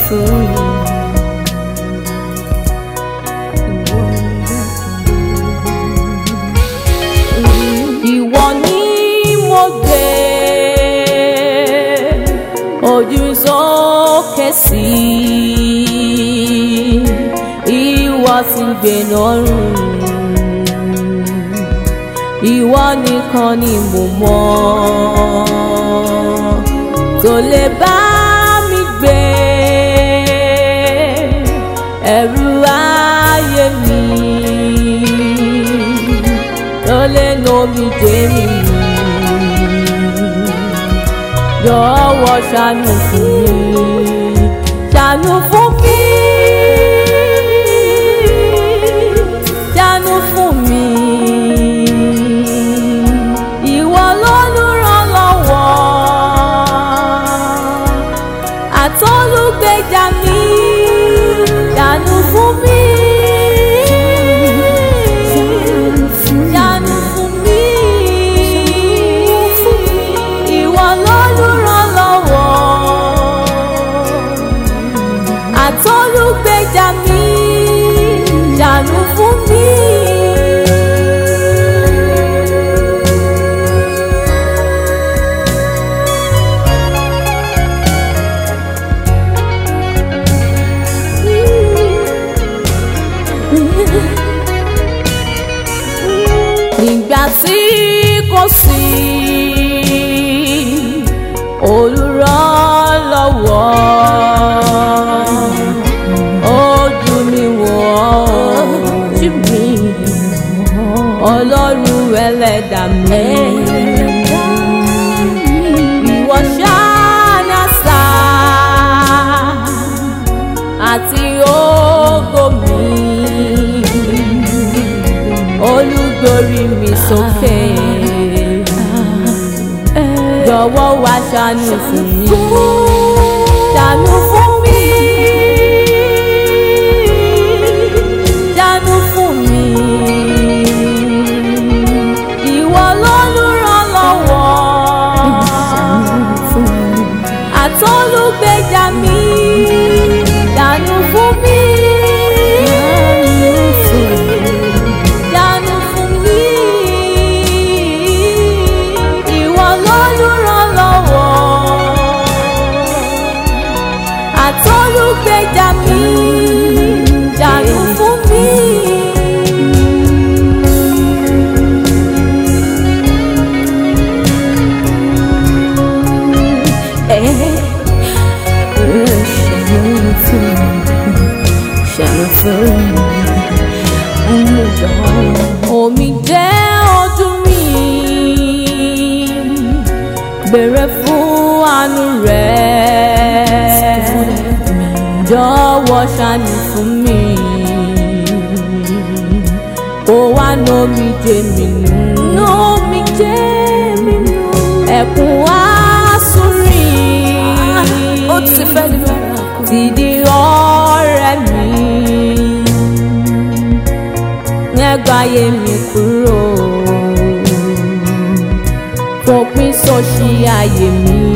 fún mi. Ìwọ ni mo gbé ojú sókè sí ìwọ sì gbé lọ́rùn ìwọ nìkan ni mo mọ̀ tó lè bá mi gbé ẹrù ayé mi tó lè nà mí dé mi jọ̀wọ́ ṣàánú fún mi ṣàánú fún mi ṣàánú fún mi ìwọ lólùrànlọ́wọ́ àtọ́lùgbèjà mi ṣàánú fún mi. Ṣàánú fún mi. Ìwọ lólùrànlọ́wọ́ àtọ́lùgbèjà mi ṣàánú fún mi. nígbà tí kò sí olùrànlọ́wọ́ ojú mi wò ojú mi ọlọ́run ẹlẹ́dà mi ìwọ ṣáná sá àti ògo mi olùgbórí mi sókè jọ̀wọ́ wá ṣàánú fún mi ṣàánú fún mi ṣàánú fún mi ìwọ lólùrànlọ́wọ́ àtọ́lùgbèjà mi ṣàánú fún mi. Ṣàánú fún mi. Ìwọ lólùrànlọ́wọ́. Àtọ́lùgbèjà mi. Ṣàánú fún mi. Ṣàánú fún mi omi jẹ́ ojú mi bèrè fún àánú rẹ̀ jọ̀wọ́ ṣàánú fún mi kó wá nómi jẹ́ mi nù nómi jẹ́ mi nù ẹkún wá sórí ó ti fẹ́ ní fẹ́ràn kù. ti di ọ̀rẹ́ mi ẹgbàáyé mi kúrò fòpin sọ́ọ̀ṣì ayé mi